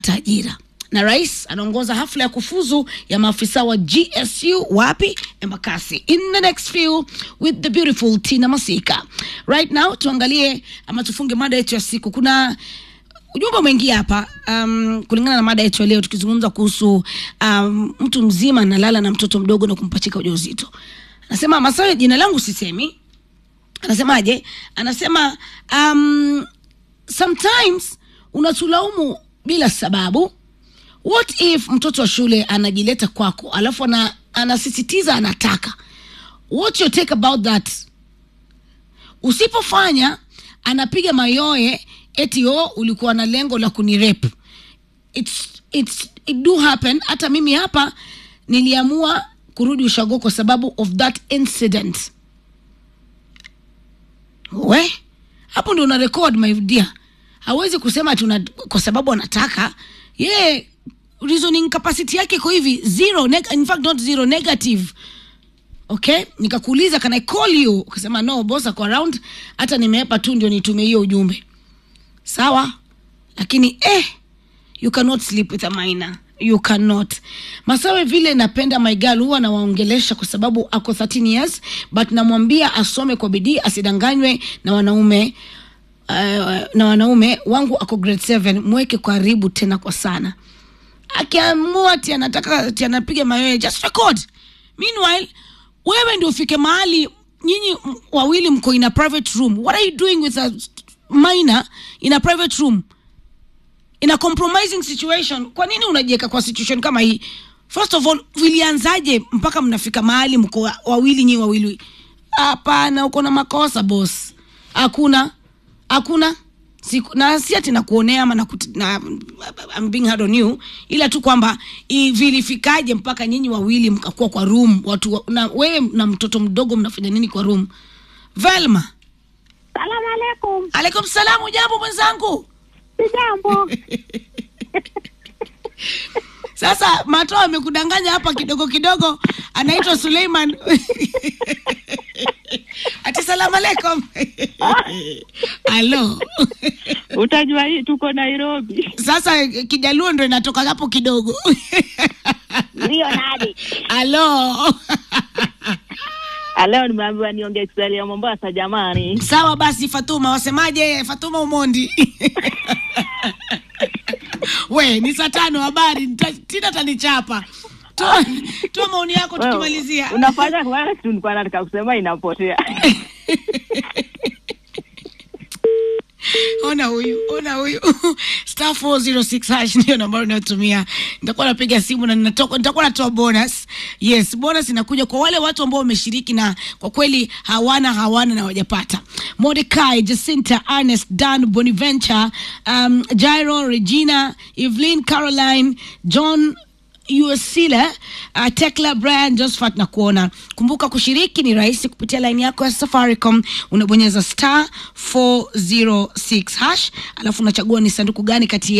ajira na rais anaongoza hafla ya kufuzu ya maafisa wa gsu wapi embakasi in the next few with the beautiful tina masika right now tuangalie ama tufunge mada yetu ya siku kuna ujumbe umeingia hapa um, kulingana na mada yetu ya leo tukizungumza kuhusu um, mtu mzima analala na mtoto mdogo na kumpachika ujauzito anasema masawe jina langu sisemi anasemaje anasema um, sometimes unatulaumu bila sababu what if mtoto wa shule anajileta kwako alafu ana, anasisitiza anataka what your take about that usipofanya anapiga mayoe eti o ulikuwa na lengo la kunirep it's, it's, it do happen hata mimi hapa niliamua kurudi ushago kwa sababu of that incident we hapo ndio una record my dear hawezi kusema tuna kwa sababu anataka yeye reasoning capacity yake iko hivi zero neg- in fact not zero negative okay nikakuuliza can i call you ukasema no boss ako around hata nimeepa tu ndio nitumie hiyo ujumbe sawa lakini eh you cannot sleep with a minor you cannot masawe vile napenda my girl huwa nawaongelesha kwa sababu ako 13 years but namwambia asome kwa bidii asidanganywe na wanaume uh, na wanaume wangu ako grade 7 mweke karibu tena kwa sana akiamua ti anataka ti anapiga mayoe just record meanwhile wewe ndio ufike mahali nyinyi m- wawili mko in a private room what are you doing with a minor in a private room in a compromising situation kwa nini unajiweka kwa situation kama hii first of all vilianzaje mpaka mnafika mahali mko wa- wawili nyi wawili hapana uko na makosa boss hakuna hakuna Siku, na si ati nakuonea ama nakut- na, I'm being hard on you ila tu kwamba i- vilifikaje mpaka nyinyi wawili mkakuwa kwa room watu wa- na wewe na mtoto mdogo mnafanya nini kwa room velma Salamu alaikum. alaikum salamu jambo mwenzangu Sijambo. sasa mato amekudanganya hapa kidogo kidogo anaitwa suleiman ati salamu alaikum alo Utajua hii tuko Nairobi. sasa kijaluo ndo inatoka hapo kidogo Ndio nadi. alo Leo nimeambiwa niongee Kiswahili ya Mombasa jamani. sawa basi fatuma wasemaje fatuma umondi we ni saa tano habari nita- tina tanichapa toa toa maoni yako Wewe, tukimalizia Unafanya kwa kitu nilikuwa nataka kusema inapotea. ona huyu ona huyu star 406 hash ndio nambari unayotumia nitakuwa napiga simu na ninatoka- nitakuwa natoa bonus yes bonus inakuja kwa wale watu ambao wameshiriki na kwa kweli hawana hawana na wajapata mordecai jacinta ernest dan boniventure um, jairo regina evelyn caroline john usile uh, tekla brian josephat na kuona kumbuka kushiriki ni rahisi kupitia laini yako ya safaricom unabonyeza star 406 hash alafu unachagua ni sanduku gani kati